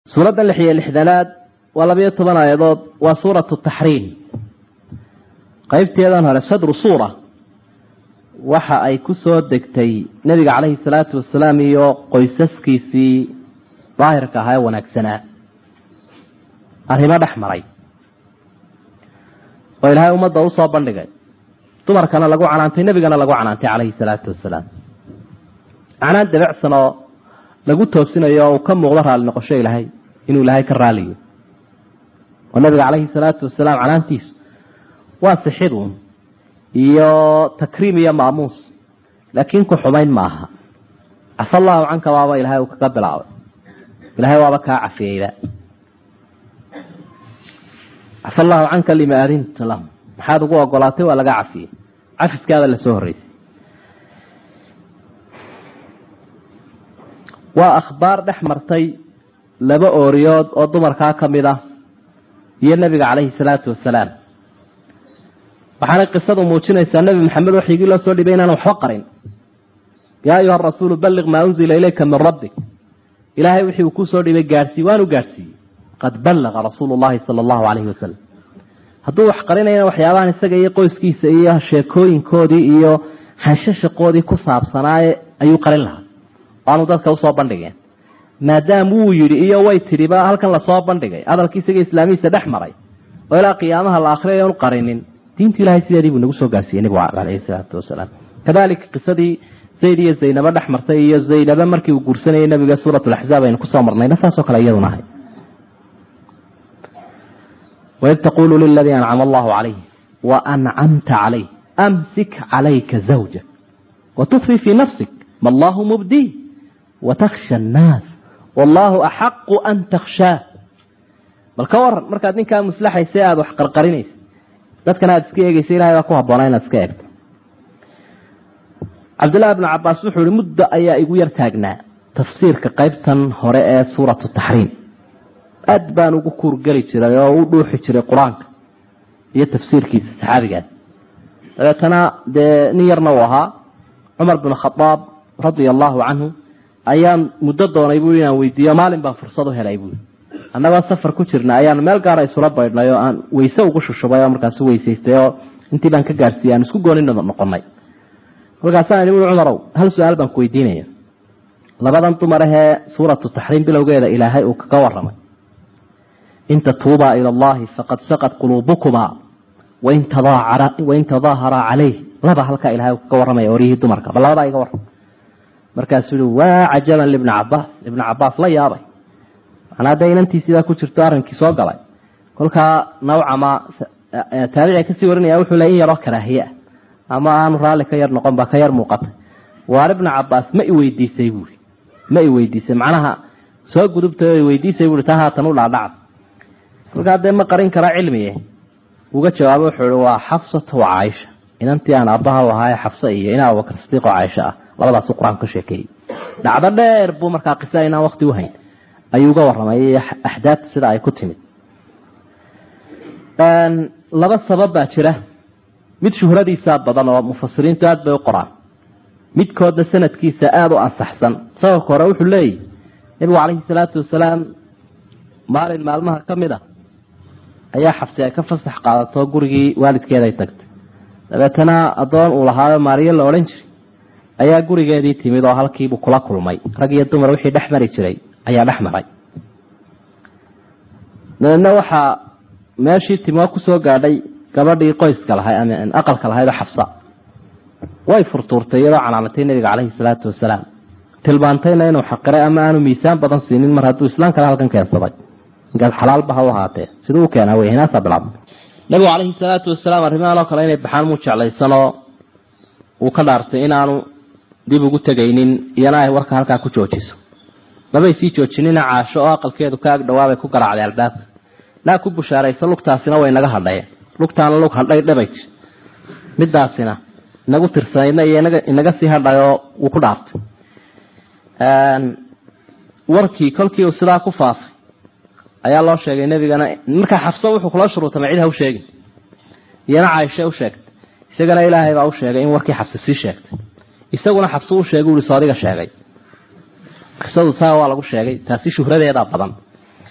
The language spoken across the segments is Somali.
suuradda lix iyo lixdanaad waa labayo toban aayadood waa suuratu taxriim qeybteedan hore sadru suura waxa ay ku soo degtay nebiga caleyhi salaatu wasalaam iyo qoysaskiisii daahirka ahaa ee wanaagsanaa arrimo dhex maray oo ilaahay ummadda usoo bandhigay dumarkana lagu canaantay nebigana lagu canaantay caleyhi salaatu wasalaam canaan dabecsan oo lagu toosinayo oo uu ka muuqdo raali noqosho ilaahay inuu ilaahay ka raaliyo oo nabiga caleyhi salaatu wasalaam canaantiisu waa sixidun iyo takriim iyo maamuus laakiin ku xumayn ma aha cafa allahu canka waaba ilahay uu kaga bilaabay ilahay waaba kaa cafiyeyba cafa allahu canka lima adinta lahum maxaad ugu ogolaatay waa laga cafiyey cafiskaada lasoo horreysay waa akhbaar dhex martay laba ooriyood oo dumarkaa ka mid ah iyo nebiga caleyhi salaatu wasalaam waxaanay qisadu muujinaysaa nebi maxamed waxyigii loo soo dhibay inaan waxba qarin yaa ayuha rasuulu balliq maa unzila ilayka min rabbik ilaahay wixii uu kusoo dhibay gaadhsii waanu gaadhsiiyey qad ballaqa rasuulu llahi sala allahu caleyhi wasalam hadduu wax qarinayana waxyaabahan isaga iyo qoyskiisa iyo sheekooyinkoodii iyo xanshashaqoodii ku saabsanaaye ayuu qarin lahaa waanu dadka usoo bandhigeen maadaam wuu yidhi iyo way tidhiba halkan lasoo bandhigay hadalkii isaga islaamihiisa dhex maray oo ilaa qiyaamaha la akhriyayo an qarinin diinta ilahay sideedii buu nagu soo gaarsiiyey nebigu caleyhi salaatu wasalaam kadalika qisadii zayd iyo zaynabo dhex martay iyo zaynabo markii uu guursanayay nabiga suurat laxzaab aynu kusoo marnayna saasoo kale iyaduna ahay waid taqulu liladii ancama allahu calayh wa ancamta calayh amsik calayka zawjak watukfi fii nafsik ma allahu mubdii watakhsha annaas wallaahu axaqu an takhshaa bal ka waran markaad ninkaa muslaxaysa aada wax qarqarinaysa dadkana aada iska eegeysa ilahay baa ku habboonaa inaad iska eegto cabdullahi bnu cabaas wuxuu ihi muddo ayaa igu yar taagnaa tafsiirka qeybtan hore ee suuratu taxriim aad baan ugu kuurgeli jiray oo u dhuuxi jiray qur-aanka iyo tafsiirkiisa saxaabigaas dabeetana dee nin yarna uu ahaa cumar bin khadaab radia allahu canhu ayaan muddo doonay bui inaan weydiiyo maalin baan fursad u helay buui annagoo safar ku jirna ayaan meel gaara isula baydhnay oo aan weyse ugu shushubay oo markaasu weysaystay oo intii baan ka gaarsiiyey aan isku gooni noqonay markaasaan ihi ui cumarow hal su-aal baan ku weydiinaya labadan dumar ahee suuratu taxriim bilowgeeda ilaahay uu kaga waramay in tatuubaa ila allahi faqad saqad quluubukumaa wain tadaaharaa calayh laba halkaa ilahay uu kaga warramaya oryihii dumarka bal labadaa iga warram markaasuu yihi waa cajaban libni cabaas ibna cabaas la yaabay manaa dee inantii sidaa ku jirto arrinkii soo galay kolkaa nawcama taabiciga kasii warinaya wuxuu le in yaroo karaahiye ah ama aanu raalli ka yar noqon baa ka yar muuqatay waar ibna cabaas ma i weydiisay buui ma i weydiisay macnaha soo gudubtay oo iweydiisay buui taa haatan u dhaadhacda kolkaa dee ma qarin karaa cilmiye uga jawaabo wuxuu ihi waa xafsata wa caaisha inantii aan aabbaha u ahaaye xafsa iyo in abubakar sidiiq oo caaisha ah labadaasu qur-aanku ka sheekeeyey dhacdo dheer buu markaa qisa inaan wakti u hayn ayuu uga warramay axdaadta sida ay ku timid laba sabab baa jira mid shuhradiisaa badan oo mufasiriintu aada bay u qoraan midkoodna sanadkiisa aada u ansaxsan sababka hore wuxuu leeyahy nebigu calayhi salaatu wasalaam maalin maalmaha ka mid a ayaa xabsi ay ka fasax qaadato gurigii waalidkeeday tagtay dabeetana addoon uu lahaayo maariyo la odhan jiray ayaa gurigeedii timid oo halkiibuu kula kulmay rag iyo dumar wixii dhex mari jiray ayaa dhex maray dabeedna waxaa meeshii timo kusoo gaadhay gabadhii qoyska lahay ama aqalka lahaydoo xabsa way furtuurtay iyadoo canaanatay nabiga caleyhi salaatu wasalaam tilmaantayna inuu xaqiray ama aanu miisaan badan siinin mar hadduu islaam kale halkan keensaday inkaas xalaalba ha u ahaatee siduu u keenaa wey hinaasaa bilaabmay nabigu caleyhi salaatu wasalaam arrimahan oo kale inay baxaan muu jeclaysanoo uu ka dhaartay inaanu dib ugu tegaynin iyana ay warka halkaa ku joojiso mabay sii joojinina caasho oo aqalkeedu ka ag dhawaabay ku garaacday albaabka naa ku bushaarayso lugtaasina way naga hadhayeen lugtaana lug hadhay dhabay jir midaasina inagu tirsanayna iyo inaga sii hadhayoo wuu ku dhaartay warkii kolkii uu sidaa ku faafay ayaa loo sheegay nebigana markaa xabso wuxuu kula shuruutamay cid ha u sheegin iyana caaisha u sheegtay isagana ilaahay baa u sheegay in warkii xabsi sii sheegtay isaguna xabsi u sheegay ui soodiga sheegay qisadu saa waa lagu sheegay taasi shuhradeedaa badan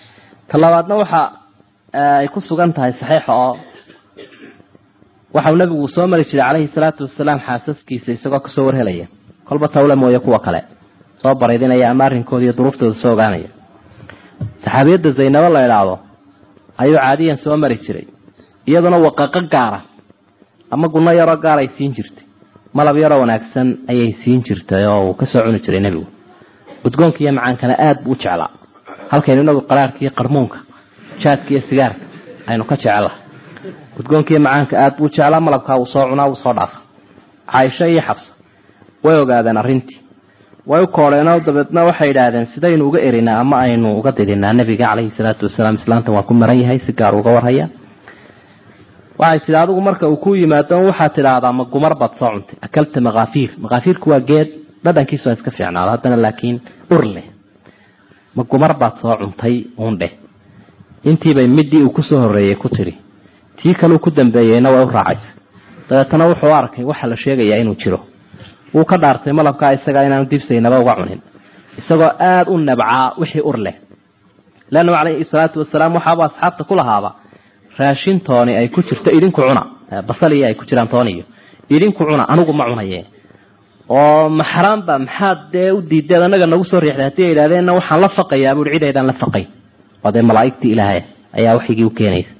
ta labaadna waxa ay ku sugan tahay saxiixa oo waxau nabigu soo mari jiray calayhi salaatu wasalaam xaasaskiisa isagoo kasoo warhelaya kolba tawle mooye kuwa kale soo baraydinaya ama arrinkooda iyo duruuftooda soo ogaanaya saxaabiyadda zaynabo la idhaahdo ayuu caadiyan soo mari jiray iyaduna waqaqo gaara ama gunno yaroo gaar ay siin jirtay malab yaroo wanaagsan ayay siin jirtay oo uu kasoo cuni jiray nebigu udgoonka iyo macaankana aada buu u jeclaa halkaynu inagu qaraarka iyo qarmuunka jaadka iyo sigaarka aynu ka jecelaha udgoonka iyo macaanka aada buu jeclaa malabkaa wuu soo cunaa wuu soo dhaafa caaisho iyo xabsa way ogaadeen arrintii way u koodheenoo dabeedna waxay yidhaahdeen sidaynu uga erinaa ama aynu uga didinaa nebiga calayhi salaatu wasalaam islaantan waa ku maran yahay si gaar uga warhaya waxay tidhi adigu marka uu ku yimaado waxaad tidhaahdaa ma gumar baad soo cuntay akalta makaafiir makaafiirku waa geed dhadhankiisu waa iska fiicnaado haddana laakiin ur leh ma gumar baad soo cuntay uun dheh intiibay midii uu kusoo horreeyey ku tidhi tii kaleu ku dambeeyeyna way u raacaysa dabeetana wuxuu arkay waxa la sheegayaa inuu jiro wuu ka dhaartay malabkaa isagaa inaanu dibsaynaba uga cunin isagoo aada u nabcaa wixii ur leh leannahu calayhi salaatu wasalaam waxaaba asxaabta ku lahaaba raashin tooni ay ku jirto idinku cuna basaliyo ay ku jiraan tooniyo idinku cuna anigu ma cunaye oo maxraamba maxaad dee u diideed annaga nagu soo riixday haddii ay idhahdeenna waxaan la faqayaa buui cid aydaan la faqayn waa dee malaa'igtii ilaahay ayaa waxigii u keenaysa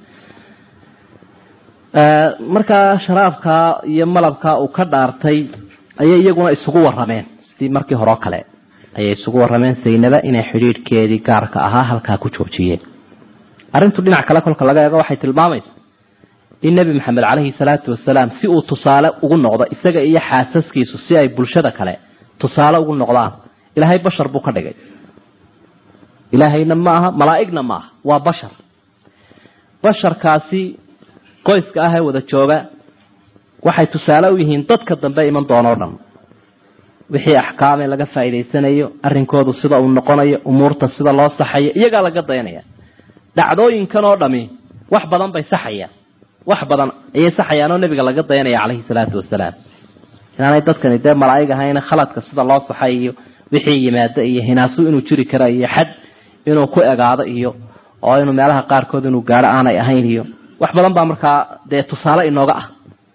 markaa sharaabkaa iyo malabkaa uu ka dhaartay ayay iyaguna isugu warameen sidii markii horeo kale ayay isugu warameen saynaba inay xidhiidhkeedii gaarka ahaa halkaa ku joojiyeen arrintu dhinac kale kolka laga eego waxay tilmaamaysaa in nebi maxamed caleyhi salaatu wasalaam si uu tusaale ugu noqdo isaga iyo xaasaskiisu si ay bulshada kale tusaale ugu noqdaan ilaahay bashar buu ka dhigay ilaahayna ma aha malaa'igna ma aha waa bashar basharkaasi qoyska ah ee wada jooga waxay tusaale u yihiin dadka dambe iman doonoo dhan wixii axkaamee laga faa'iidaysanayo arrinkoodu sida uu noqonayo umuurta sida loo saxayo iyagaa laga dayanaya dhacdooyinkan oo dhami wax badan bay saxayaan wax badan ayay saxayaan oo nebiga laga dayanaya calayhi salaatu wasalaam inaanay dadkani dee malaa'ig ahayna khaladka sida loo saxay iyo wixii yimaado iyo hinaasu inuu jiri kara iyo xad inuu ku egaado iyo oo inuu meelaha qaarkood inuu gaadho aanay ahayn iyo wax badan baa markaa dee tusaale inooga ah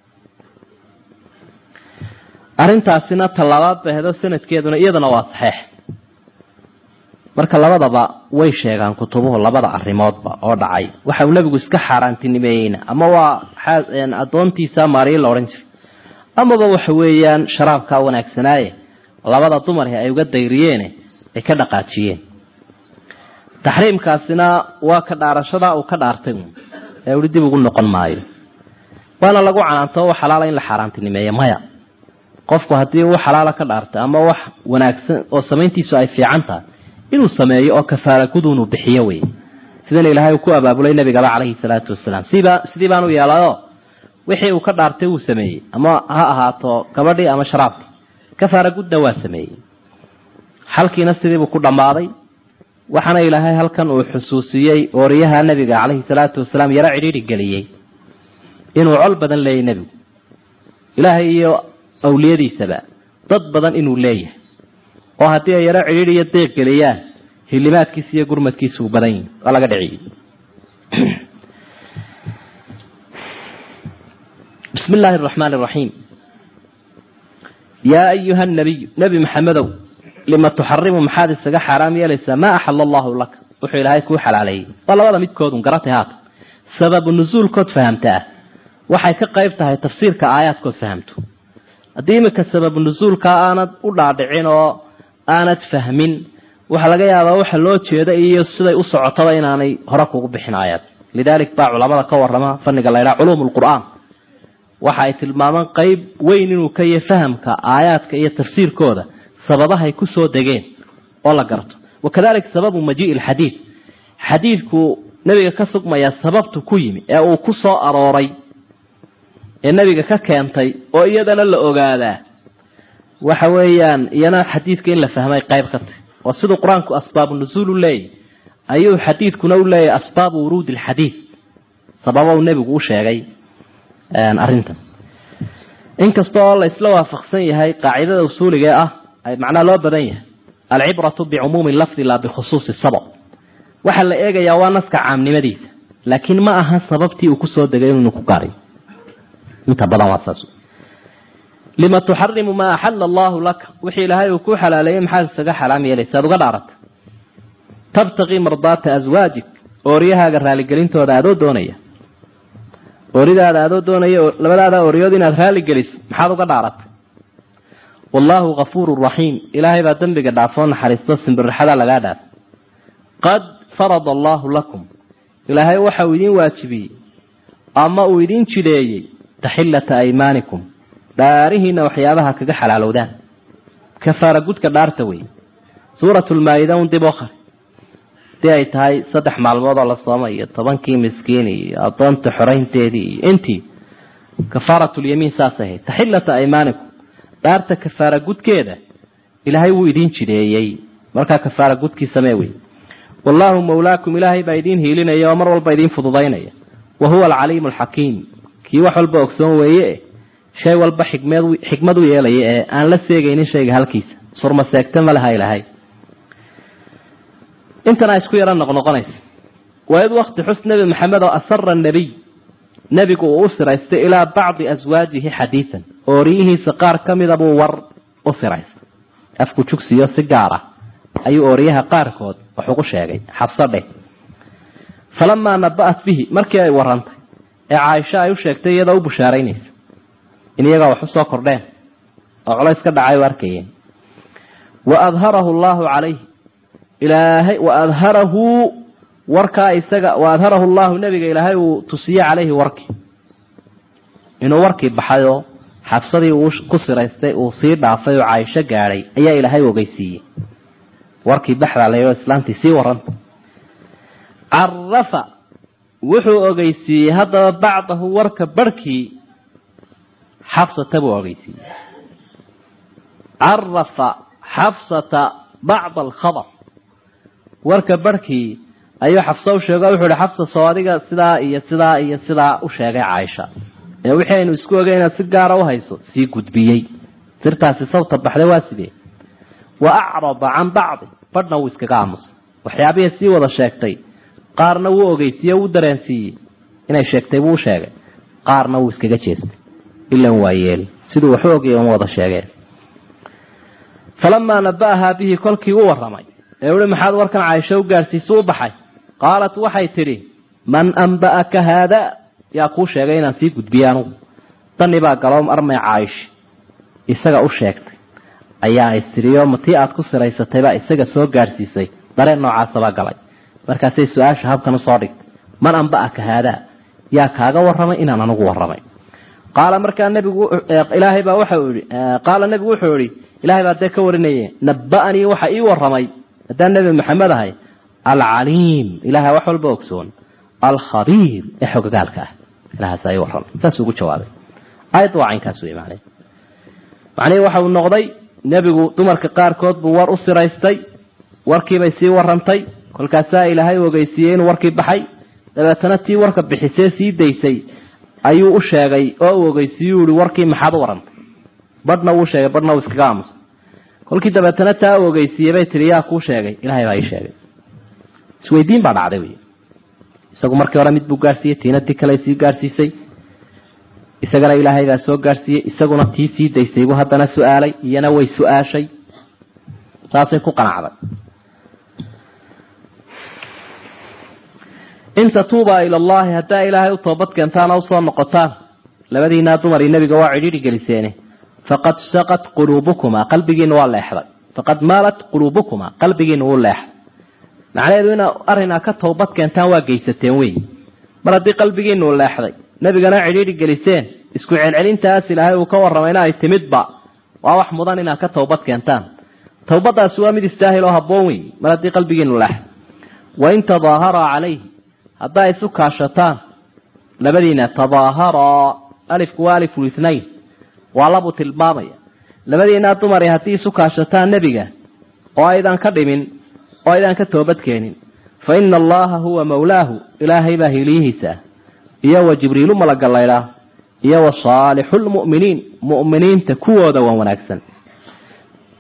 arrintaasina tallabaad bay hedo sanadkeeduna iyaduna waa saxeex marka labadaba way sheegaan kutubuhu labada arrimoodba oo dhacay waxa uu nebigu iska xaaraantinimeeyeyna ama waa addoontiisa maariye la odhan jiray amaba waxa weeyaan sharaabkaa wanaagsanaaye labada dumarhi ay uga dayriyeene ay ka dhaqaajiyeen taxriimkaasina waa ka dhaarashadaa uu ka dhaartay ee ui dib ugu noqon maayo waana lagu canaanto wax xalaala in la xaaraantinimeeyo maya qofku haddii uu xalaala ka dhaartay ama wax wanaagsan oo samayntiisu ay fiican tahay inuu sameeyo oo kafaara guduunu bixiyo wey sidana ilaahay uu ku abaabulay nabigaba calayhi salaatu wasalaam siba sidii baanu yeelayo wixii uu ka dhaartay wuu sameeyey ama ha ahaato gabadhii ama sharaabkii kafaara gudna waa sameeyey xalkiina sidiibuu ku dhammaaday waxaana ilaahay halkan uu xusuusiyey ooriyaha nebiga calayhi salaatu wasalaam yaro cidhiidhi geliyey inuu col badan leeyahy nebigu ilaahay iyo awliyadiisaba dad badan inuu leeyahay oo haddii ay yaro cidhiidh iyo deeq geliyaan hilimaadkiisa iyo gurmadkiisa uu badan yihi waa laga dhiciyey bismi illaahi araxmaani araxiim yaa ayuha nabiyu nebi maxamedow lima tuxarimu maxaad isaga xaaraam yeelaysaa maa axala allahu laka wuxuu ilaahay kuu xalaaleeyey waa labada midkoodun garatay haatan sababu nusuulkood fahamta ah waxay ka qayb tahay tafsiirka aayaadkood fahamto haddii iminka sababu nusuulka aanad u dhaadhicin oo aanad fahmin waxaa laga yaabaa waxa loo jeeda iyo siday u socotaba inaanay hore kugu bixin aayad lidaalik baa culamada ka warama fanniga la ydhaha culuum lqur'aan waxa ay tilmaamaan qeyb weyn inuu ka yahay fahamka aayaadka iyo tafsiirkooda sababahay ku soo degeen oo la garto wakadalik sababu majii'i alxadiid xadiidku nebiga ka sugmaya sababtu ku yimi ee uu ku soo arooray ee nebiga ka keentay oo iyadana la ogaadaa waxa weeyaan iyana xadiidka in la fahmay qayb ka tahy oo siduu qur-aanku asbaabu nusuul u leeyahy ayuu xadiidkuna u leeyahay asbaabu wuruudi alxadiid sababa uu nebigu u sheegay arrintan inkasta oo la isla waafaqsan yahay qaacidada usuuliga ah ay macnaha loo badan yahay alcibratu bicumuumi lafdi laa bikhusuusi sabab waxaa la eegayaa waa naska caamnimadiisa laakiin ma aha sababtii uu kusoo degay inuu ku gaariyo inta badan waa saas lima tuxarimu maa axala allahu laka wixii ilaahay uu ku xalaaleeyey maxaad isaga xalaam yeelaysa ad uga dhaarata tabtaqii mardaata aswaajik ooryahaaga raaligelintooda adoo doonaya ooridaada adoo doonaya labadaada ooryood inaad raaligeliso maxaad uga dhaarata wallaahu kafuuru raxiim ilaahay baa dembiga dhaafoo naxariisto simbirixada lagaa dhaaf qad farada allaahu lakum ilaahay waxa uu idiin waajibiyey ama uu idiin jideeyey taxillata aymaanikum dhaarihiina waxyaabaha kaga xalaalowdaan kafaara gudka dhaarta wey suuratulmaa-ida un dib oo qari hadii ay tahay saddex maalmood oo la soomay iyo tobankii miskiin iyo adoonta xoraynteedii iyo intii kafaaratulyamiin saasay ahayd taxillata aymaanikum dhaarta kafaara gudkeeda ilaahay wuu idiin jideeyey markaa kafaara gudkii samee wey wallaahu mawlaakum ilaahay baa idiin hiilinaya oo mar walba idiin fududaynaya wa huwa alcaliimu alxakiim kii wax walba ogsoon weeye shay walba xikmad xikmad u yeelaya ee aan la seegaynin shayga halkiisa surma seegta ma laha ilaahay intana isku yaro noqnoqonaysa waid wakti xus nebi maxamed oo asara nebiy nebigu uu u siraystay ilaa bacdi aswaajihi xadiidan ooriyihiisa qaar ka mida buu war u siraystay afku jugsiyo si gaar ah ayuu ooriyaha qaarkood wax ugu sheegay xabso dheh falamaa naba'at bihi markii ay warantay ee caaisho ay u sheegtay iyadoo u bushaaraynaysa in iyagaa wax u soo kordheen oo culays ka dhacay u arkayeen wa adharahu allaahu calayh ilaahay wa adharahu warkaa isaga wa adharahu llahu nebiga ilaahay uu tusiye calayhi warkii inuu warkii baxayoo xabsadii uu ku siraystay uu sii dhaafay oo caaisho gaadhay ayaa ilaahay ogeysiiyey warkii baxdaa la yidhao islaantii sii waranta carafa wuxuu ogeysiiyey haddaba bacdahu warka barhkii xafsata buu ogeysiiyey carafa xafsata bacda alkhabar warka barhkii ayuu xafso u sheego wuxuu ihi xafsa soo adiga sidaa iyo sidaa iyo sidaa u sheegay caaisha ee wixii aynu isku ogay inaad si gaara u hayso sii gudbiyey sirtaasi sawta baxday waa sidee wa acrada can bacdi badhna wuu iskaga aamusay waxyaabihii sii wada sheegtay qaarna wuu ogeysiiye wuu dareensiiyey inay sheegtay buu sheegay qaarna wuu iskaga jeestay ilan waa yeeli siduu waxu ogaya uma wada sheegeen falamaa naba'ahaa bihi kolkii u warramay ee uhi maxaad warkan caaisho u gaadhsiisu u baxay qaalat waxay tidhi man amba'aka haada yaa kuu sheegay inaan sii gudbiye anugu dani baa galoom armay caaisha isaga u sheegtay ayaa istiriyo matii aad ku siraysatay baa isaga soo gaadhsiisay dareen noocaasabaa galay markaasay su-aasha habkan usoo dhigtay man amba'aka haadaa yaa kaaga warramay inaan anugu warramay qaala markaa nebigu ilaahay baa waxa uu yihi qaala nebigu wuxuu yihi ilahay baa dee ka warinaye naba'anii waxa ii warramay haddaan nebi maxamed ahay alcaliim ilaha wax walba ogsoon alkhabiir ee xogagaalka ah ilahaas ii warramay saasuu ugu jawaabay aayadda waa caynkaas wey macnay macnihii waxa uu noqday nebigu dumarka qaarkood buu war u siraystay warkiibay sii warrantay kolkaasaa ilaahay ogeysiiyey inuu warkii baxay dabeetana tii warka bixisee sii daysay ayuu u sheegay oo uu ogeysiiyu ihi warkii maxaad u warrantay badhna wuu sheegay badhna wuu iskaga aamusay kolkii dabeetana taa u ogeysiiyey bay tihi yaa kuu sheegay ilahay baa ii sheegay isweydiin baa dhacday wy isagu markii hore mid buu gaadhsiiyey tiina ti kale sii gaadhsiisay isagana ilaahay baa soo gaadhsiiyey isaguna tii sii daysay buu haddana su-aalay iyana way su-aashay saasay ku qanacday in tatuubaa ila allahi haddaa ilaahay u toobad keentaan oo usoo noqotaan labadiinaa dumarii nebiga waa cidhiidhi geliseene faqad saqat quluubukumaa qalbigiina waa leexday faqad maalat quluubukumaa qalbigiina wuu leexday macnaheedu ina arrinaa ka toobad keentaan waa geysateen wey mar haddii qalbigiinu leexday nebigana cidhiidhi geliseen isku celcelintaas ilaahay uu ka warramayna ay timidba waa wax mudan inaad ka toobad keentaan towbadaasi waa mid istaahil oo habboon wey mar haddii qalbigiinu leexday wain tadaaharaa calayhi haddaa isu kaashataan labadiina tadaaharaa alifku waa aliful ithnayn waa labuu tilmaamaya labadiinaa dumari haddii isu kaashataan nebiga oo aydan ka dhimin oo aydan ka toobadkeenin fa ina allaha huwa mawlaahu ilaahay baa hiiliyihiisa ah iyo wa jibriilu malagalaydhaa iyo wa saalixu lmu'miniin mu'miniinta kuwooda waa wanaagsan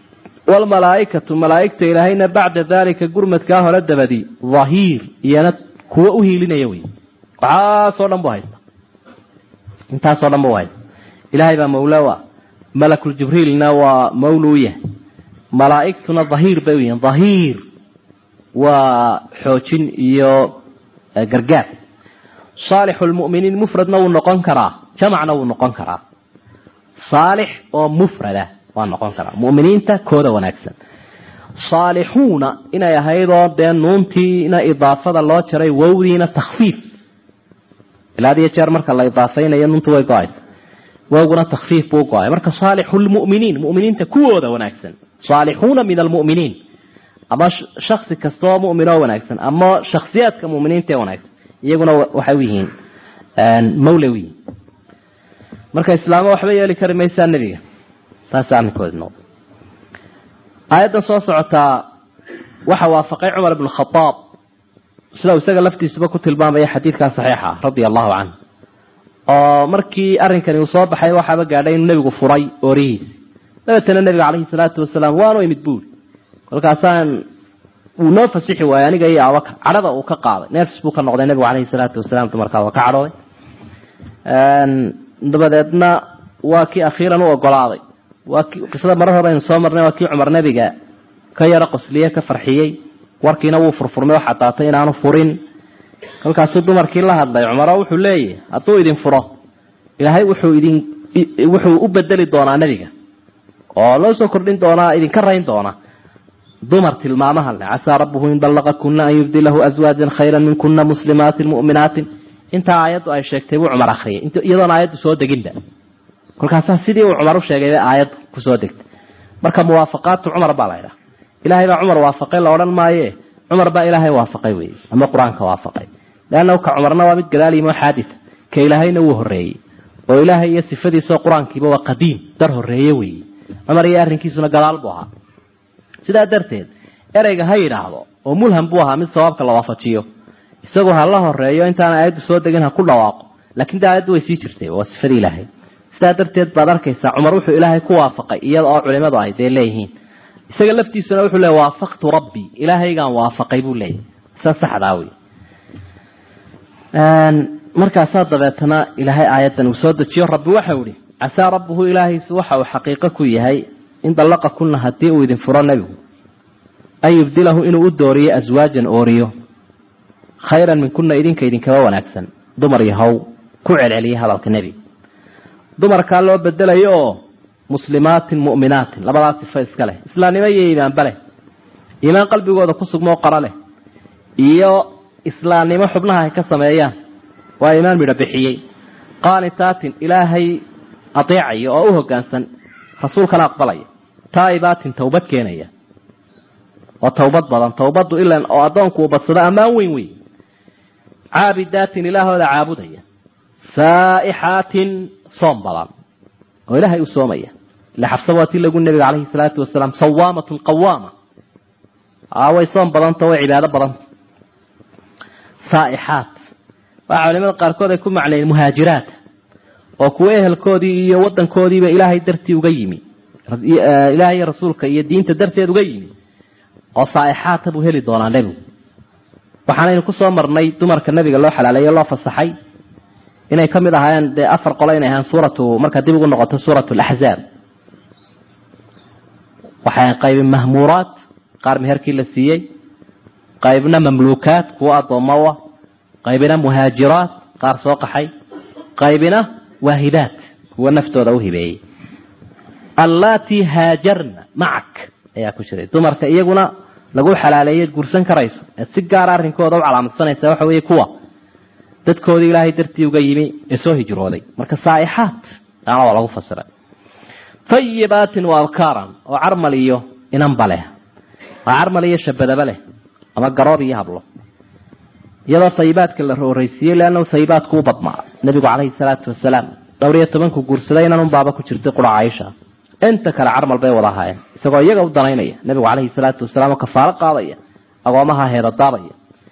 waalmalaaikatu malaaigta ilaahayna bacda daalika gurmadkaa hore dabadi dhahiir iyana kuwa u hiilinaya wey waxaasoo dhan bu haysta intaasoo dhan bu haysta ilaahay baa mawlaa malakuljibriilna waa mawlu u yahay malaaigtuna dhahiir bay u yihiin dhahiir waa xoojin iyo gargaar saalixu lmu'miniin mufradna wuu noqon karaa jamacna wuu noqon karaa saalix oo mufrada waa noqon karaa mu'miniinta kooda wanaagsan saalixuuna inay ahaydoo dee nuuntiina idaafada loo jaray wowdiina takhfiif ilaa had iyo jeer marka la idaafaynayo nuuntu way go-aysa wowguna takhfiif buu go-ay marka saalixu lmu'miniin mu'miniinta kuwooda wanaagsan saalixuuna min almu'miniin ama shaksi kastaoo mu'min oo wanaagsan ama shaksiyaadka mu'miniinta ee wanaagsan iyaguna waxay u yihiin mawle u yihiin marka islaamo waxba yeeli kari maysaa nebiga saasa arrinkoodi noqda aayaddan soo socotaa waxa waafaqay cumar ibn khadaab sida uu isaga laftiisuba ku tilmaamaya xadiidkaa saxiixa radia allahu canhu oo markii arrinkani uu soo baxay waxaaba gaadhay inuu nebigu furay oorihiisi dabeetana nebiga caleyhi salaatu wasalaam waanu imid buuri kolkaasaan uu noo fasixi waayey aniga iyo abaka cadhada uu ka qaaday neefs buu ka noqday nebigu caleyhi salaatu wasalaam dumarkaa waa ka cadhooday dabadeedna waa kii akhiiran u ogolaaday waa ki qisada marar hore aynu soo marnay waa kii cumar nebiga ka yaro qosliye ka farxiyey warkiina wuu furfurmay waxaa daatay inaanu furin kolkaasuu dumarkii la hadlay cumaro wuxuu leeyahy hadduu idin furo ilaahay wuxuu idin wuxuu u bedeli doonaa nebiga oo loo soo kordhin doonaa idinka rayn doona dumar tilmaamaha le casaa rabbuhu in dallaqa kuna an yubdilahu aswaajan khayra min kuna muslimaatin mu'minaatin intaa aayaddu ay sheegtay buu cumar akriyay iyadoona aayaddu soo deginba kolkaasaa sidii uu cumar u sheegay aayaddu kusoo degtay marka muwaafaqaatu cumar baa la ydhaha ilaahay baa cumar waafaqay la odhan maaye cumar baa ilaahay waafaqay wey ama qur-aanka waafaqay leannahu ka cumarna waa mid gadaal yimo xaadisa ka ilaahayna wuu horreeyey oo ilaahay iyo sifadiisao qur-aankiiba waa qadiim dar horreeye weeye cumar iyo arrinkiisuna gadaal buu ahaa sidaa darteed ereyga ha yidhaahdo oo mulham buu ahaa mid sawaabka la waafajiyo isagoo ha la horeeyo intaan aayaddu soo degin ha ku dhawaaqo laakiin de aayaddu way sii jirtay waa sifadii ilaahay sidaa darteed baad arkaysaa cumar wuxuu ilaahay ku waafaqay iyada oo culimadu ay dee leeyihiin isaga laftiisuna wuxuu leey waafaqtu rabbii ilaahaygaan waafaqay buu leeyahy sa saxdaa wey markaasaa dabeetana ilaahay aayaddan uu soo dejiyo rabbi waxau ihi casaa rabbuhu ilaahiisu waxa uu xaqiiqo ku yahay in dallaqa kunna haddii uu idin furo nebigu an yubdilahu inuu u dooriyo aswaajan ooriyo khayran min kunna idinka idinkaba wanaagsan dumar yahow ku celceliya hadalka nebiga dumarkaa loo bedelayo oo muslimaatin mu'minaatin labadaas sifa iska leh islaamnimo iyo iimaanba leh iimaan qalbigooda ku sugmoo qara leh iyo islaamnimo xubnaha ay ka sameeyaan waa iimaan midho bixiyey qaanitaatin ilaahay adeecaya oo u hoggaansan rasuulkana aqbalaya taa'ibaatin towbad keenaya oo towbad badan towbaddu ilan oo addoonku uu badsado ammaan weyn wey caabidaatin ilaahooda caabudaya saa'ixaatin soom badan oo ilaahay u soomaya ila xabsa waa tii lagu nebiga calayhi salaatu wasalaam sawaamatun qawaama way soom badanta way cibaado badanta saa'ixaat waxaa culimada qaarkood ay ku macnayen muhaajiraat oo kuwa ehelkoodii iyo wadankoodiiba ilaahay dartii uga yimi ilaahay rasuulka iyo diinta darteed uga yimi oo saa'ixaata buu heli doonaa nebigu waxaanaynu kusoo marnay dumarka nebiga loo xalaaleeyo loo fasaxay inay ka mid ahaayeen dee afar qolo inay ahaan suuratu markaa dib ugu noqoto suuratu alaxzaab waxay qaybi mahmuuraat qaar meherkii la siiyey qaybna mamluukaat kuwa addoomowa qaybina muhaajiraat qaar soo qaxay qaybina waahibaat kuwa naftooda u hibeeyey allaatii haajarna macak ayaa ku jiray dumarka iyaguna lagu xalaaleeyeed guursan karayso eed si gaara arrinkooda u calaamadsanaysa waxa weeye kuwa dadkoodii ilaahay dartii uga yimi ee soo hijrooday marka saa'ixaat taana waa lagu fasiray tayibaatin wa abkaaran oo carmal iyo inanba leh waa carmal iyo shabadaba leh ama garoob iyo hablo iyadoo tayibaadka la horeysiiyey leannahu tayibaadku u badnaa nebigu calayhi salaatu wasalaam dhowr iyo tobanku guursaday inan unbaaba ku jirtay qura caaisha inta kale carmal bay wada ahaayeen isagoo iyaga u danaynaya nebigu calayhi salaatu wasalaam oo kafaalo qaadaya agoomaha heedadaabaya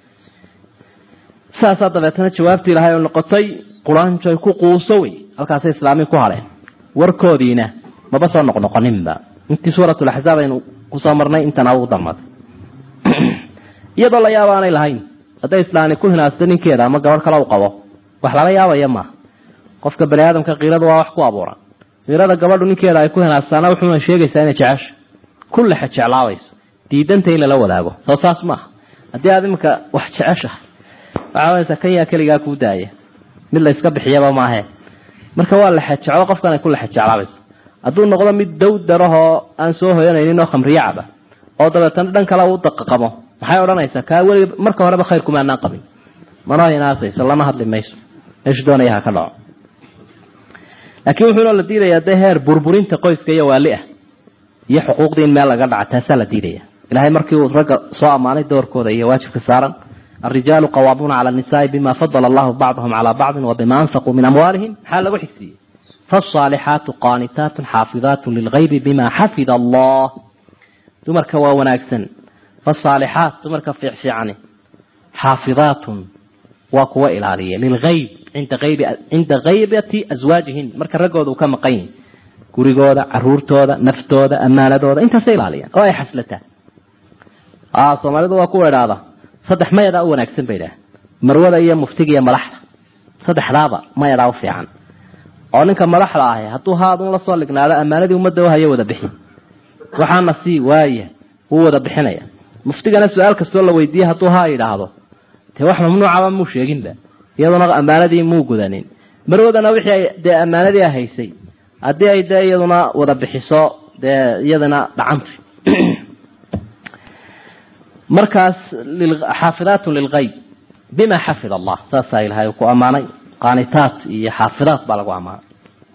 saasaa dabeetana jawaabtii ilaahay oo noqotay quraanjoy ku quuso wey halkaasay islaamii ku hadheen warkoodiina maba soo noqnoqoninba intii suuratulaxzaab aynu kusoo marnay intana ugu darmatay iyadoo la yaabo aanay lahayn hadday islaani ku hinaasto ninkeeda ama gabadh kale u qabo wax lala yaabaya maaha qofka bani aadamka kiirada waa wax ku abuuran kiirada gabadhu ninkeeda ay ku hinaastaana wuxuuna sheegaysaa inay jecesha kullexa jeclaabayso diidanta in lala wadaago soo saas maaha haddii aad iminka wax jeceshahay waxaa waysa kan yaa keligaa kuu daaya mid la iska bixiyaba maahe marka waa lexe jeclo qofkan ay ku lexe jeclaabayso hadduu noqdo mid dawdarahoo aan soo hoyanaynin oo khamriyo caba oo dabeetana dhan kale uu daqaqamo maxay odhanaysaa kaa weli marka horeba khayr kumaanaan qabin mana hinaasayso lama hadli mayso meeshu doonaya ha ka dhaco laakiin wuxuuna la diidayaa dee heer burburinta qoyska iyo waali ah iyo xuquuqdii in meel laga dhaca taasaa la diidaya ilahay markii uu ragga soo ammaanay doorkooda iyo waajibka saaran الرجال قوامون على النساء بما فضل الله بعضهم على بعض وبما أنفقوا من أموالهم حال وحكسي فالصالحات قانتات حافظات للغيب بما حفظ الله تمرك وناكسن فالصالحات تمرك في عفعني حافظات وقوة إلالية للغيب عند غيب عند غيبة أزواجهن مرك رجود وكم قين كوريجودا عرورتودا نفتودا أمانة انت سيلالية أو أي حسلته آه صومالي waa ku weedhaada saddex mayadaa u wanaagsan bay idhaah marwada iyo muftiga iyo madaxda saddexdaaba mayadaa u fiican oo ninka madaxda ahi hadduu haadun la soo lignaado ammaanadii ummadda u hayo wada bixin waxaana sii waaya wuu wada bixinaya muftigana su-aal kastoo la weydiiye hadduu haa yidhaahdo dee wax mamnuucaba muu sheeginba iyaduna ammaanadii muu gudanin marwadana wixii ay dee ammaanadii haysay haddii ay dee iyaduna wada bixiso dee iyadana dhacanta markaas xaafidaat lilgayb bima xafid allah saasaa ilahay ku ammaanay qaanitaat iyo xaafidaat baa lagu ammaanay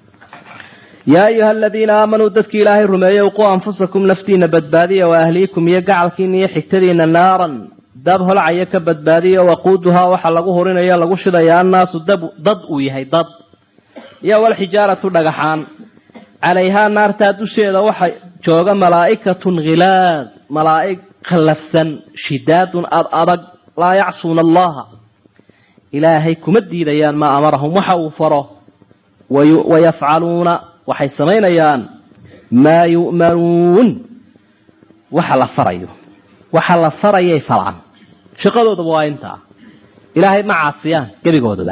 yaa ayuha aladiina aamanuu dadkii ilaahay rumeeyey quu anfusakum naftiina badbaadiya wa ahliikum iyo gacalkiina iyo xigtadiina naaran dab holcaya ka badbaadiya waquuduhaa waxaa lagu hurinaya lagu shidaya annaasu dad uu yahay dad iyo walxijaaratu dhagaxaan calayhaa naartaa dusheeda waxa jooga malaa'ikatun khilaad malaaig khallafsan shidaadun ad adag laa yacsuuna allaha ilaahay kuma diidayaan maa amarahum waxa uu faro wayafcaluuna waxay samaynayaan maa yu'manuun waxa la farayo waxa la farayay falaan shaqadoodaba waa intaa ilaahay ma caasiyaan gebigoodaba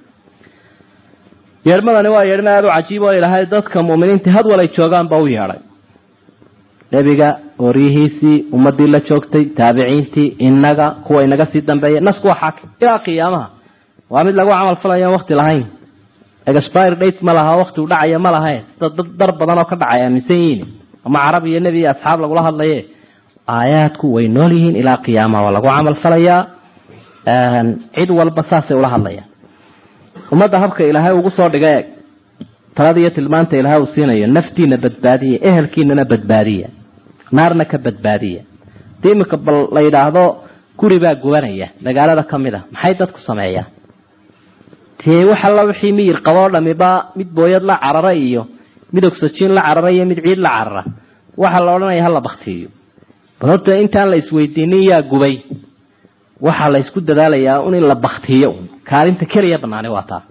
yeedhmadani waa yeedhma aada u cajiib oo ilaahay dadka mu'miniinta had walay joogaanba u yeedhay nebiga oryihiisii ummadii la joogtay taabiciintii inaga kuwa inaga sii dambeeya nasku waa xaakim ilaa qiyaamaha waa mid lagu camal falayo wakti lahayn expire date ma laha wakti u dhacaya ma lahae sida dad dar badan oo ka dhacay aaminsan yihiin ama carab iyo nebi iyo asxaab lagula hadlaye aayaadku way nool yihiin ilaa qiyaamaha waa lagu camal falayaa cid walba saasay ula hadlayaan ummadda habka ilaahay ugu soo dhiga eeg talada iyo tilmaanta ilaahay uu siinayo naftiina badbaadiya ehelkiinana badbaadiya naarna ka badbaadiya hadii iminka bal la yidhaahdo guri baa gubanaya magaalada ka mid a maxay dadku sameeyaan dee wax alla wixii miyir qaboo dhamiba mid booyad la carara iyo mid ogsajiin la carara iyo mid ciid la carara waxaa la odhanaya hala baktiiyo bal horta intaan la isweydiinin yaa gubay waxaa la isku dadaalayaa un in la baktiyo kaalinta keliya banaani waa taa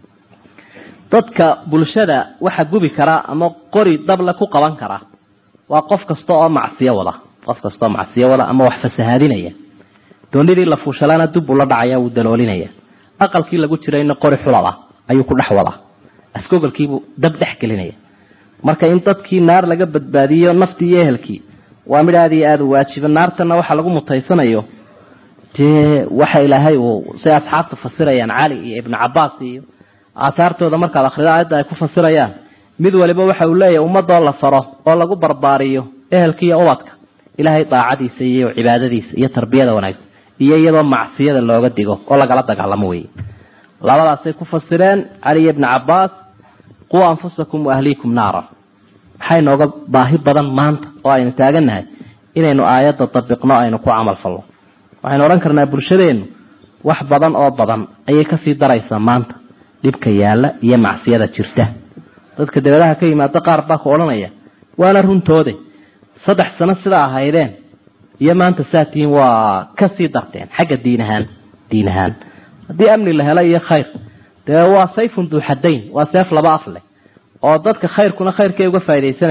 dadka bulshada waxa gubi karaa ama qori dable ku qaban karaa waa qof kasta oo macsiyo wada qof kasta oo macsiyo wada ama wax fasahaadinaya doonidii la fuushalaana dub ula dhacaya wuu daloolinaya aqalkii lagu jirayna qori xulada ayuu ku dhex wadaa askogolkiibuu dab dhex gelinaya marka in dadkii naar laga badbaadiyo naftii iyo ehelkii waa mid aada iyo aada u waajiba naartana waxa lagu mutaysanayo dee waxa ilaahay uu say asxaabta fasirayaan cali iyo ibnu cabaas iyo aahaartooda markaad akhrido aayadda ay ku fasirayaan mid waliba waxa uu leeyahay ummadoo la faro oo lagu barbaariyo ehelkiiyo ubadka ilaahay daacadiisa iyo cibaadadiisa iyo tarbiyada wanaagsan iyo iyadoo macsiyada looga digo oo lagala dagaalamo weye labadaasay ku fasireen cali iyo ibnu cabaas quu anfusakum waahliikum naara maxay nooga baahi badan maanta oo aynu taagannahay inaynu aayadda dabiqno aynu ku camal falno waxaynu odhan karnaa bulshadeennu wax badan oo badan ayay kasii daraysaa maanta dhibka yaalla iyo macsiyada jirta dadka dabadaha ka yimaado qaar baa ku odhanaya waana runtoode saddex sano sidaa ahaydeen iyo maanta saatiin waa kasii darteen xagga diin ahaan diin ahaan haddii amni la helo iyo khayr dee waa sayfun duuxadayn waa seef laba af leh oo dadka khayrkuna khayrkay uga faaidaysanayaan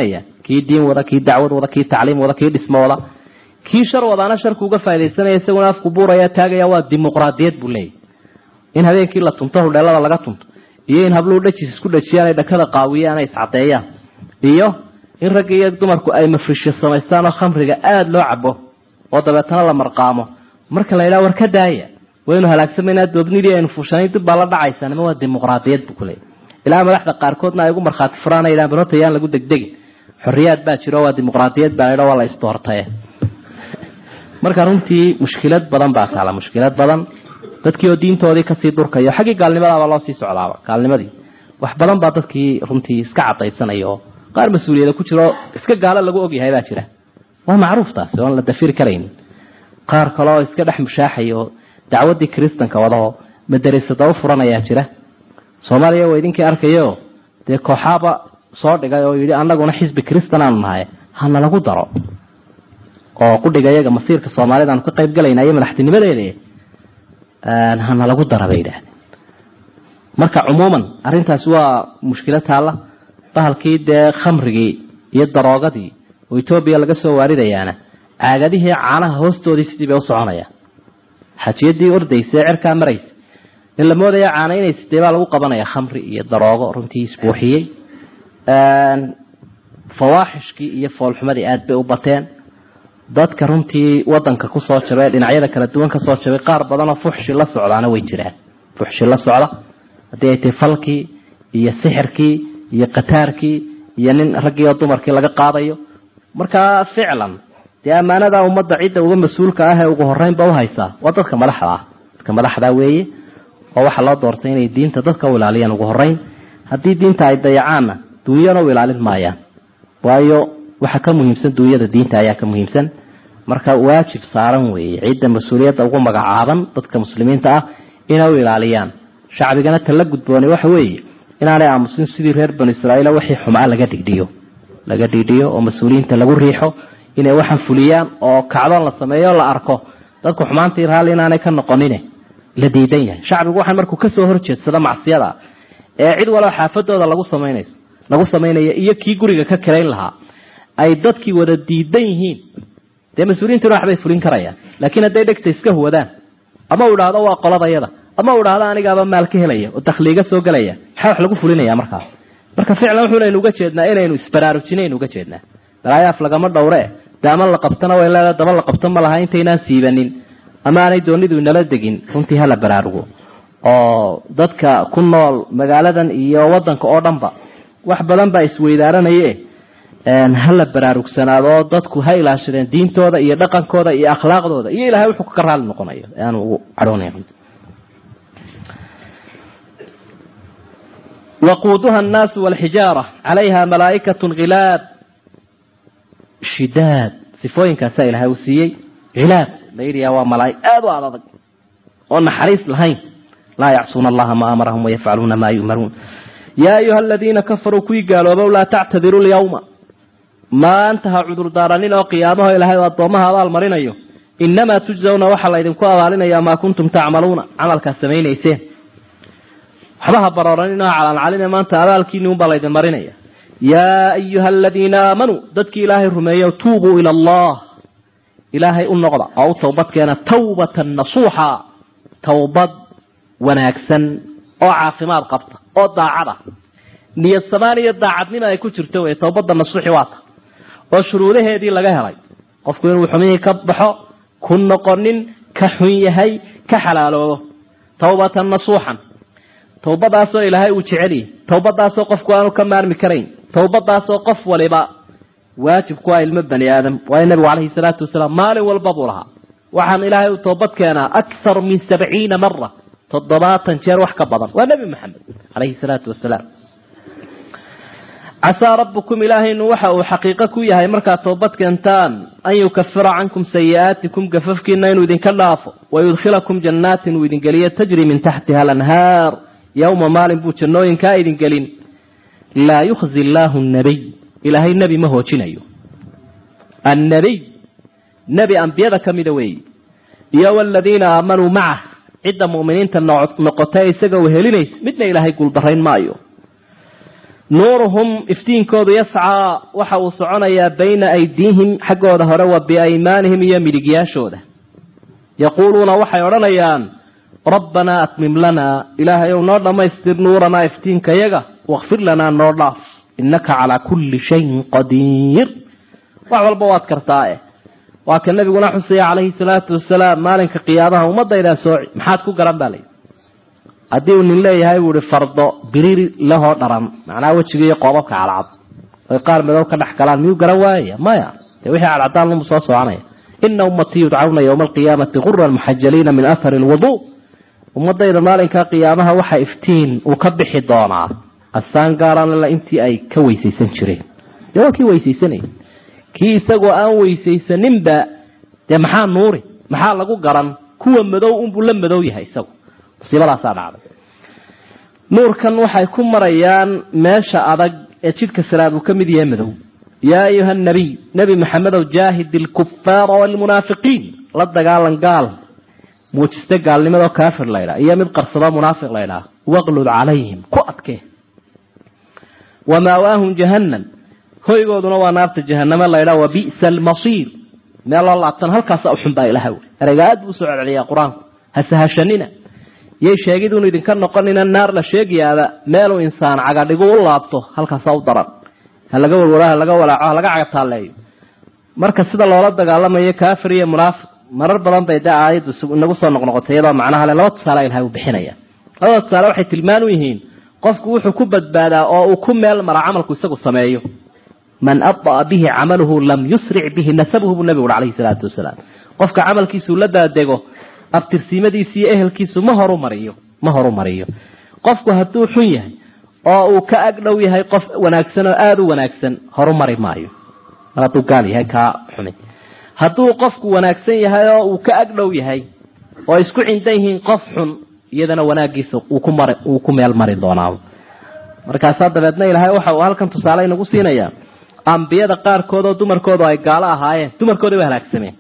kii diin wada kii dacwad wada kii tacliim wada kii dhismo wada kii shar wadaana sharku uga faa'idaysanaya isaguna afku buuraya taagaya waa dimuqraadiyad buu leeyahy in habeenkii la tunto hudheelada laga tunto iyo in habluhu dhajis isku dhajiyaan ay dhakada qaawiyaan ay iscadeeyaan iyo in ragga iyo dumarku ay mafrisho samaystaan oo khamriga aada loo cabo oo dabeetana la marqaamo marka la yidhaha war ka daaya waynu halaagsamayna doobnidii aynu fuushanayn dib baa la dhacaysa nima waa dimuqraadiyad buu kuleeyahy ilaa madaxda qaarkoodna ay ugu markhaati furaan yidhahan barota yaan lagu degdegin xorriyaad baa jiro waa dimuqraadiyad baa laydha waa la isdoortaye marka runtii mushkilad badan baa taala mushkilad badan dadkii oo diintoodii kasii durkayo xaggii gaalnimadaaba loo sii socdaaba gaalnimadii wax badan baa dadkii runtii iska cadaysanaya oo qaar mas-uuliyada ku jiro iska gaalo lagu ogyahay baa jira waa macruuf taasi oon la dafiri karayn qaar kale oo iska dhex mushaaxaya oo dacwadii kristanka wadaho madarasada u furanayaa jira soomaaliya waa idinkii arkayo dee kooxaaba soo dhigay oo yidhi anaguna xisbi kristan aanu nahay hana lagu daro oo qudhiga iyaga masiirka soomaalida aanu ka qayb galayna iyo madaxtinimadeeda hana lagu dara bay yidhahdeen marka cumuuman arrintaasi waa mushkilo taalla bahalkii dee khamrigii iyo daroogadii oo etoobiya laga soo waaridayaana caagadihii caanaha hoostoodii sidii bay u soconayaan xajiyadii ordaysa ee cirkaa maraysa in la moodaya caana inay sidee baa lagu qabanaya khamri iyo daroogo runtii isbuuxiyey fawaaxishkii iyo foolxumadii aada bay u bateen dadka runtii wadanka kusoo jabay dhinacyada kala duwan kasoo jabay qaar badanoo fuxshi la socdaana way jiraan fuxshi la socda haddii ay tahay falkii iyo sixirkii iyo qataarkii iyo nin raggii oo dumarkii laga qaadayo markaa ficlan dee ammaanada ummadda cidda uga mas-uulka ah ee ugu horeynba uhaysaa waa dadka madaxda ah dadka madaxda weeye oo waxaa loo doortay inay diinta dadka u ilaaliyaan ugu horeyn haddii diinta ay dayacaanna duunyana u ilaalin maayaan waayo waxa ka muhiimsan duunyada diinta ayaa ka muhiimsan marka waajib saaran weeye cidda mas-uuliyadda ugu magacaaban dadka muslimiinta ah inay u ilaaliyaan shacbigana tala gudboonay waxa weeye inaanay aamusin sidii reer banu israaiil wixii xumaa laga dhigdhiyo laga dhigdhiyo oo mas-uuliyiinta lagu riixo inay waxaan fuliyaan oo kacdoon la sameeyo o la arko dadku xumaantii raalli inaanay ka noqonine la diidan yahay shacbigu waxaan markuu kasoo horjeedsado macsiyada ee cid walba xaafadooda lagu samaynays lagu samaynaya iyo kii guriga ka kirayn lahaa ay dadkii wada diidan yihiin dee mas-uuliyiintuna waxbay fulin karayaan laakiin hadday dhegta iska huwadaan ama u idhaahdo waa qoladayada ama u idhaahdo anigaaba maal ka helaya oo dakhliiga soo gelaya maxaa wax lagu fulinaya markaas marka ficlan wuxuunaynu uga jeednaa inaynu isbaraarujinaynu uga jeednaa balaayaaf lagama dhowre dee ama la qabtana way leedahay daba la qabto ma laha intaynaan siibanin ama aanay doonidu inala degin runtii hala baraarugo oo dadka ku nool magaaladan iyo wadanka oo dhanba wax badan baa isweydaaranaye hala baraarugsanaado oo dadku ha ilaashadeen diintooda iyo dhaqankooda iyo akhlaaqdooda iyo ilahay wuxuu ka raali noqonayo aanu ugu cadhoonay waquuduha annaasu walxijaara calayha malaa'ikatun khilaab shidaad sifooyinkaasaa ilahay uu siiyey khilaab la yidhiyaa waa malaa'ig aada u adadag oo naxariis lahayn laa yacsuuna allaha ma amarahum wayafcaluuna maa yu'maruun yaa ayuha aladiina kafaruu kuwii gaaloobow laa tactadiru lyawma maanta ha cudurdaaranin oo qiyaamaho ilahay oo addoomaha abaal marinayo inamaa tujzawna waxaa laydinku abaalinayaa maa kuntum tacmaluuna camalkaad samaynayseen waxba ha barooranin oo calaancalina maanta abaalkiini unbaa laydin marinaya yaa ayuha aladiina aamanuu dadkii ilaahay rumeeyo tuubuu ila allah ilaahay u noqda oo u towbadkeena tawbatan nasuuxa towbad wanaagsan oo caafimaad qabta oo daacada niyad samaan iyo daacadnima ay ku jirto wey towbadda nasuuxi waata oo shuruudaheedii laga helay qofku inuu xumihii ka baxo ku noqonin ka xun yahay ka xalaaloobo towbatan nasuuxan towbadaasoo ilaahay uu jeceliy towbadaasoo qofku aanu ka maarmi karayn towbadaasoo qof waliba waajib ku ah ilmo bani aadam waayo nabigu calayhi salaatu wasalaam maalin walba buu lahaa waxaan ilaahay u toobad keenaa akthar min sabciina mara toddobaatan jeer wax ka badan waa nebi maxamed calayhi salaatu wasalaam casaa rabbukum ilaahaynu waxa uu xaqiiqo ku yahay markaad toobad keentaan an yukafira cankum sayi'aatikum gafafkiina inuu idinka dhaafo wayudkhilakum jannaatin uu idin geliyo tajri min taxtiha alanhaar yowma maalin buu jannooyinkaa idin gelin laa yukhzi illaahu nabiy ilaahay nebi ma hoojinayo annabiy nebi ambiyada ka mida weeyi iyo waladiina aamanuu macah cidda mu'miniinta noqotay isaga u helinaysa midna ilaahay guuldarayn maayo nuuruhum iftiinkoodu yascaa waxa uu soconayaa bayna aydiihim xaggooda hore wa biaymaanihim iyo midigyaashooda yaquuluuna waxay odhanayaan rabbanaa atmim lanaa ilaahay ow noo dhammaystir nuuranaa iftiinkayaga wakfir lanaa noo dhaaf innaka calaa kulli shayin qadiir wax walba waad kartaae waa ka nabiguna xusaya calayhi salaatu wasalaam maalinka qiyaamaha ummadaydaa sooci maxaad ku garan baa layidhi haddii uu nin leeyahay buu ihi fardo biriiri lahoo dharan macnaha wejiga iyo qoobabka cadcad oy qaar madow ka dhex galaan miyuu garan waayaya maya dee wixii cadcadaan lumu soo soconaya ina ummatii yudcawna yowma alqiyaamati quran muxajaliina min athari lwuduu ummadayda maalinkaa qiyaamaha waxa iftiin uu ka bixi doonaa asaan gaaraan intii ay ka weysaysan jireen dee waa kii weysaysanayay kii isagoo aan weysaysaninba dee maxaa nuuri maxaa lagu garan kuwa madow unbuu la madow yahay isagu musiibadaasaa dhacday nuurkan waxay ku marayaan meesha adag ee jidhka siraad uu ka mid yahay madow yaa ayuha nabiy nebi maxamedow jaahid ilkufaara waalmunaafiqiin la dagaalan gaal muujiste gaalnimadoo kaafir laydhaa iyo mid qarsadoo munaafiq laydhaa waqlud calayhim ku adkee wamaawaahum jahannam hoygooduna waa naarta jahaname laydhaa wa bi'sa almasiir meel loo laabtan halkaasa u xun baa ilaha wey ereyga aad buu usoo celceliyaa qur-aanku hasahashanina yay sheegiduunu idinka noqonina naar la sheegayaaba meeluu insaan cagadhigu u laabto halkaasa u daran ha laga warwaro ha laga walaaco ha laga cagataaleeyo marka sida loola dagaalamayo kaafir iyo munaafiq marar badan bay dee aayaddu inagu soo noqnoqotay iyadoo macnaha le laba tusaale ilahay uu bixinaya labada tusaale waxay tilmaan u yihiin qofku wuxuu ku badbaadaa oo uu ku meel mara camalku isagu sameeyo man abda'a bihi camaluhu lam yusric bihi nasabuhu buu nabigu uri calayhi salaatu wasalaam qofka camalkiisuu la daadego abtirsiimadiisi iyo ehelkiisu ma horu mariyo ma horu mariyo qofku hadduu xun yahay oo uu ka agdhow yahay qof wanaagsan oo aada u wanaagsan horu mari maayo mar hadduu gaal yahay kaa xumi hadduu qofku wanaagsan yahay oo uu ka agdhow yahay oo isku cindan yihiin qof xun iyadana wanaagiisa uu ku mari uu ku meel mari doonaa markaasaa dabeedna ilaahay waxa uu halkan tusaale inagu siinayaa ambiyada qaarkood oo dumarkoodu ay gaalo ahaayeen dumarkoodii ba halaagsameen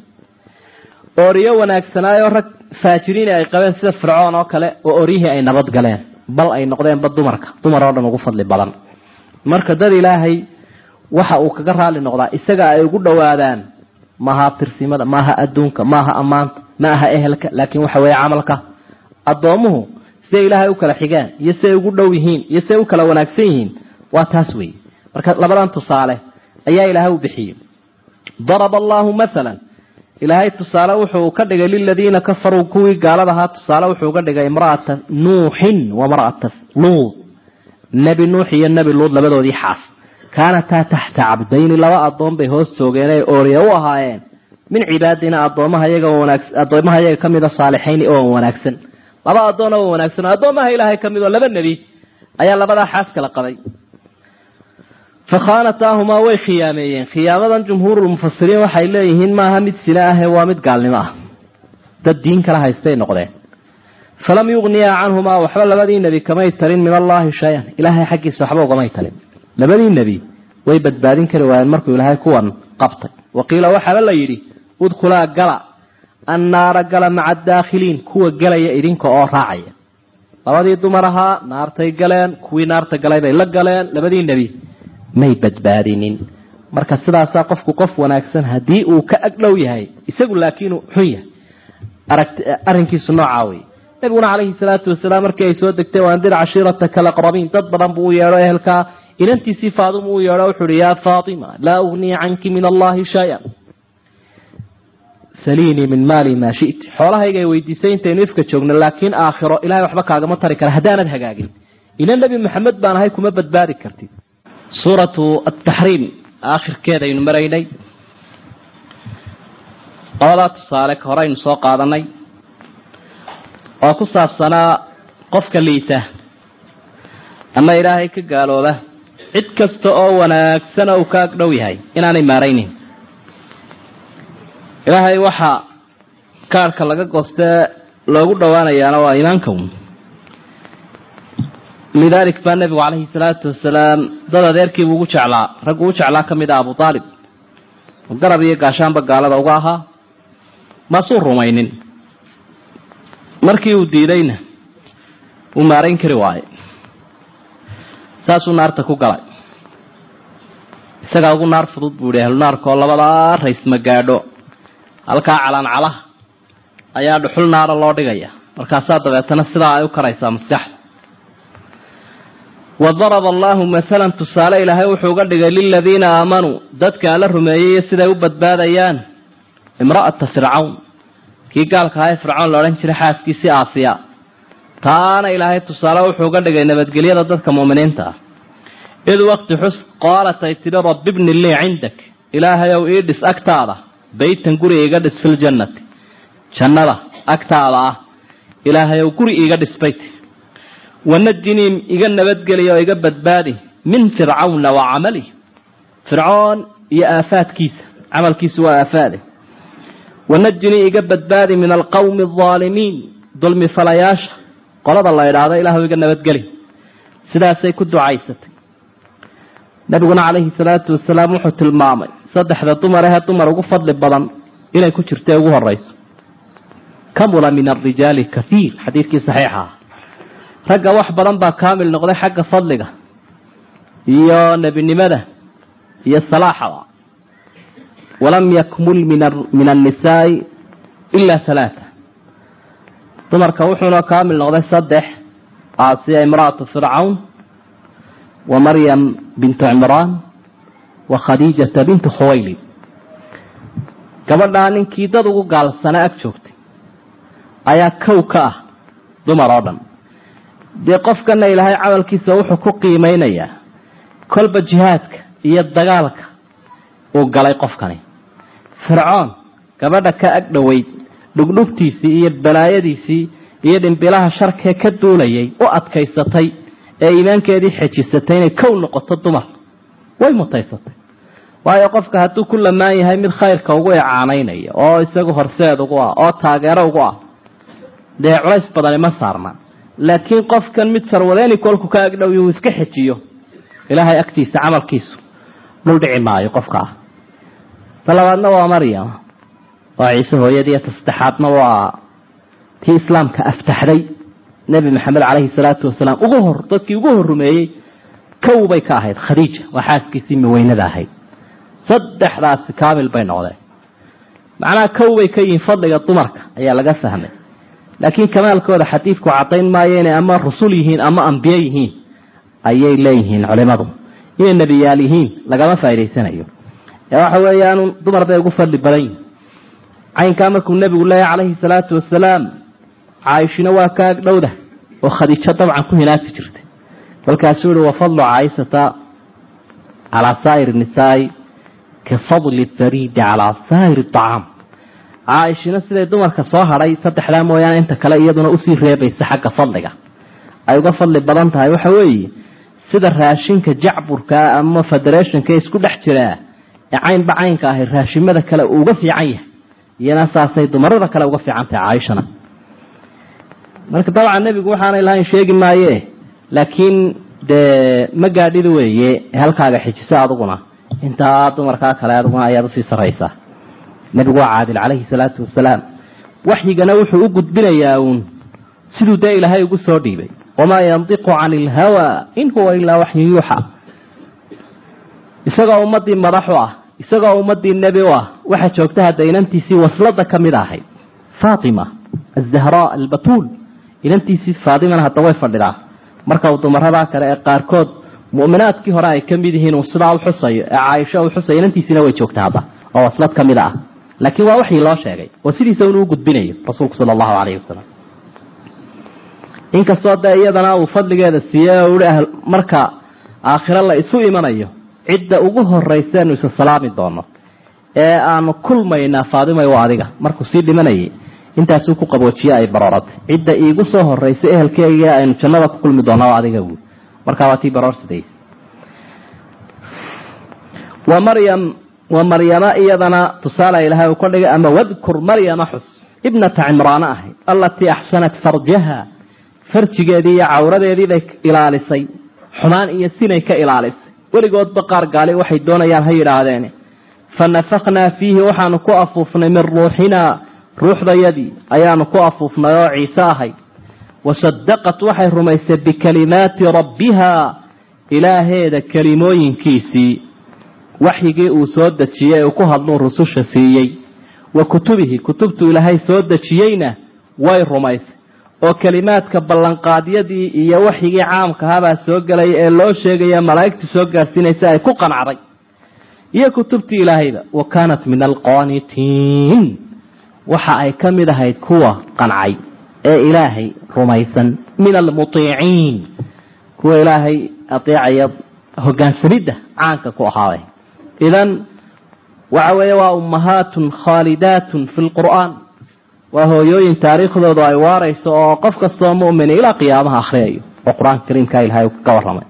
ooriyo wanaagsanaayo rag faajiriini ay qabeen sida fircoon oo kale oo oryihii ay nabad galeen bal ay noqdeenba dumarka dumar oo dhan ugu fadli badan marka dad ilaahay waxa uu kaga raali noqdaa isaga ay ugu dhowaadaan maaha abtirsimada maaha adduunka maaha ammaanta ma aha ehelka laakiin waxa weeye camalka addoomuhu siday ilaahay u kala xigaan iyo siday ugu dhow yihiin iyo siday u kala wanaagsan yihiin waa taas weeye marka labadan tusaale ayaa ilaahay u bixiyey daraba allahu maalan ilaahay tusaale wuxuu ka dhigay liladiina kafaruu kuwii gaalada ahaa tusaale wuxuu ka dhigay imra'ata nuuxin wa mar'ata luud nebi nuux iyo nebi luud labadoodii xaas kaanataa taxta cabdayni laba addoon bay hoos joogeen ay ooriya u ahaayeen min cibaadina addoomaha iyaga wanaagsan addoomaha iyaga ka mida saalixayni oo wanaagsan laba addoon oo wanaagsan oo addoomaha ilaahay ka mid oo laba nebi ayaa labadaa xaas kala qabay fakhaanataahumaa way khiyaameeyeen khiyaamadan jumhuurulmufasiriin waxay leeyihiin maaha mid sina ahe waa mid gaalnimo ah dad diin kala haystay noqdeen falam yugniyaa canhumaa waxba labadii nebi kamay talin min allaahi shay-an ilaahay xaggiisa waxba ugamay talin labadii nebi way badbaadin kari waayeen markuu ilaahay kuwan qabtay waqiila waxaaba la yidhi udkhulaa gala annaara gala maca adaakhiliin kuwa gelaya idinka oo raacaya labadii dumar ahaa naartay galeen kuwii naarta galay bay la galeen labadii nebi may badbaadinin marka sidaasaa qofku qof wanaagsan haddii uu ka agdhow yahay isagu laakiinuu xun yahay aragt arrinkiisu noocaa wey nabiguna calayhi salaatu wasalaam markii ay soo degtay waandir cashiirataka alaqrabiin dad badan buu u yeedho ehelkaa inantiisii faadima uu yeedho wuxuu uhi yaa faatima laa ugniya canki min allahi shay-an saliinii min maali maa shiti xoolahayga ay weydiisay intaynu ifka joogno laakiin aakhiro ilahay waxba kaagama tari kara haddaanad hagaagin ina nebi maxamed baan ahay kuma badbaadi kartid suuratu ataxriim aakhirkeedaynu maraynay labadaa tusaale ka horeynu soo qaadanay oo ku saabsanaa qofka liita ama ilaahay ka gaalooba cid kasta oo wanaagsana uu ka agdhow yahay inaanay maaraynin ilaahay waxaa kaarhka laga goostee loogu dhowaanayaana waa iimaanka un lidaalik baa nebigu calayhi salaatu wasalaam dad adeerkiibuu ugu jeclaa raggu u jeclaa ka mid ah abu aalib garab iyo gaashaanba gaalada uga ahaa maasuu rumaynin markii uu diidayna uu maarayn kari waaye saasuu naarta ku galay isagaa ugu naar fudud buu yihi ahlunaarkaoo labadaa rays ma gaadho halkaa calaancalaha ayaa dhuxul naara loo dhigaya markaasaa dabeetana sidaa ay u karaysaa maskaxda wadaraba allahu masalan tusaale ilaahay wuxuu uga dhigay liladiina aamanuu dadka alla rumeeyey siday u badbaadayaan imra'ata fircawn kii gaalka ahaa ee fircawn la odhan jiray xaaskiisii aasiya taana ilaahay tusaale wuxuu uga dhigay nabadgelyada dadka mu'miniinta ah id waqti xus qaalat ay tidhi rabbi bni lii cindak ilaahayow ii dhis agtaada beytan guri iga dhis filjannati jannada agtaada ah ilaahayow guri iiga dhis bayti wanajinii iga nabadgeliya oo iga badbaadi min fircawna wa camalih fircoon iyo aafaadkiisa camalkiisu waa aafaade wanajinii iga badbaadi min alqawmi aldaalimiin dulmi falayaasha qolada la idhaahdo ilaahu iga nabadgeli sidaasay ku ducaysatay nabiguna calayhi salaatu wasalaam wuxuu tilmaamay saddexda dumar ahee dumar ugu fadli badan inay ku jirta ugu horeyso kamula min arijaali kaiir xadiidkii saxiixa ah ragga wax badan baa kaamil noqday xagga fadliga iyo nebinimada iyo salaaxada walam yakmul min annisaai ila halaata dumarka wuxuuna kaamil noqday saddex aasiya imra'atu fircawn wa maryam bintu cimraan wa khadiijata bintu khuwaylid gabadhaa ninkii dad ugu gaalsana ag joogtay ayaa kow ka ah dumar oo dhan dee qofkana ilaahay camalkiisa wuxuu ku qiimeynayaa kolba jihaadka iyo dagaalka uu galay qofkani fircoon gabadha ka ag dhoweyd dhugdhugtiisii iyo balaayadiisii iyo dhimbilaha sharkee ka duulayay u adkaysatay ee iimaankeedii xejisatay inay kow noqoto dumar way mutaysatay waayo qofka hadduu ku lamaan yahay mid khayrka ugu icaanaynaya oo isagu horseed ugu ah oo taageero ugu ah dee culays badani ma saarna laakiin qofkan mid sarwadeeni kolku ka agdhow yuu iska xejiyo ilaahay agtiisa camalkiisu dhul dhici maayo qofka ah ta labaadna waa maryam waa ciise hooyadii ta saddexaadna waa tii islaamka aftaxday nebi maxamed caleyhi salaatu wasalaam ugu hor dadkii ugu hor rumeeyey kow bay ka ahayd khadiija waa xaaskiisii maweynada ahayd saddexdaasi kaamil bay noqdeen macnaha kow bay ka yihiin fadliga dumarka ayaa laga fahmay laakiin kamaalkooda xadiidku cadayn maayo inay ama rusul yihiin ama ambiye yihiin ayay leeyihiin culimadu inay nebiyaal yihiin lagama faa'idaysanayo ee waxa weeyaan dumar bay ugu fadli badan yihin caynkaa markuu nebigu leeyahy calayhi salaatu wasalaam caaishina waa ka agdhowda oo khadiijo dabcan ku hinaafi jirtay kolkaasuu yihi wafadlu caaishata calaa saa'ir nisaai ka fadli hariidi calaa saa'ir acaam caaishina siday dumarka soo hadhay saddexdaa mooyaane inta kale iyaduna usii reebaysa xagga fadliga ay uga fadli badan tahay waxa weeye sida raashinka jacburkaa ama federationka isku dhex jiraa ee caynba caynka ahay raashimada kale uu uga fiican yahay iyana saasay dumarada kale uga fiican tahay caaishana marka dabcan nebigu waxaanay lahayn sheegi maaye laakiin dee ma gaadhida weeye halkaaga xijiso aduguna intaa dumarkaa kale aduguna ayaad usii saraysaa nebigu waa caadil calayhi salaatu wasalaam waxyigana wuxuu u gudbinayaa uun siduu dee ilaahay ugu soo dhiibay wamaa yandiqu cani ilhawa in huwa ilaa waxyu yuuxa isagoo ummadii madax u ah isagoo ummadii nebi u ah waxaa joogta hadda inantiisii waslada ka mid ahayd faatima azahraa albatuul inantiisii faatimana hadda way fadhidaa marka uu dumaradaa kale ee qaarkood mu'minaadkii hore ay ka mid yihiin uu sidaa u xusayo ee caaisho u xusayo inantiisiina way joogta hadda oo waslad ka mid ah laakiin waa waxii loo sheegay oo sidiisa inuu gudbinayo rasuulku sala allahu calayhi wasalam inkastoo dee iyadana uu fadligeeda siiyey oo uhi marka aakhiro la isu imanayo cidda ugu horayseenu isa salaami doono ee aanu kulmaynaa faadimay waa adiga markuu sii dhimanayay intaasuu ku qaboojiye ay barooratay cidda iigu soo horraysay ehelkeyga aynu jannada ku kulmi doona waa adiga buui markaa waa tii baroor sidays wa maryam wa maryama iyadana tusaale ilahay uu ka dhigay ama wadkur maryama xus ibnata cimraana ahayd allatii axsanat farjaha farjigeedii iyo cawradeedii bay ilaalisay xumaan iyo sinay ka ilaalisay weligoodba qaar gaali waxay doonayaan ha yidhaahdeen fa nafaknaa fiihi waxaanu ku afuufnay min ruuxinaa ruuxdayadii ayaanu ku afuufnay oo ciise ahay wasadaqat waxay rumaysay bikalimaati rabbiha ilaaheeda kelimooyinkiisii waxyigii uu soo dejiyey uu ku hadluu rususha siiyey wa kutubihi kutubtuu ilaahay soo dejiyeyna way rumaysay oo kelimaadka ballanqaadyadii iyo waxyigii caamkahabaa soo gelaya ee loo sheegaya malaa'igtu soo gaadhsiinaysa ay ku qanacday iyo kutubtii ilaahayba wa kaanat min alqaanitiin waxa ay ka mid ahayd kuwa qancay ee ilaahay rumaysan min almutiiciin kuwa ilaahay adeecaya hogaansamidda caanka ku ahaaday idan waxa weeye waa ummahaatun khaalidaatun fi lqur'aan waa hooyooyin taariikhdoodu ay waarayso oo qof kastoo mu'mini ilaa qiyaamaha akhriyayo oo qur-aanka kariimka ilahay ka warramay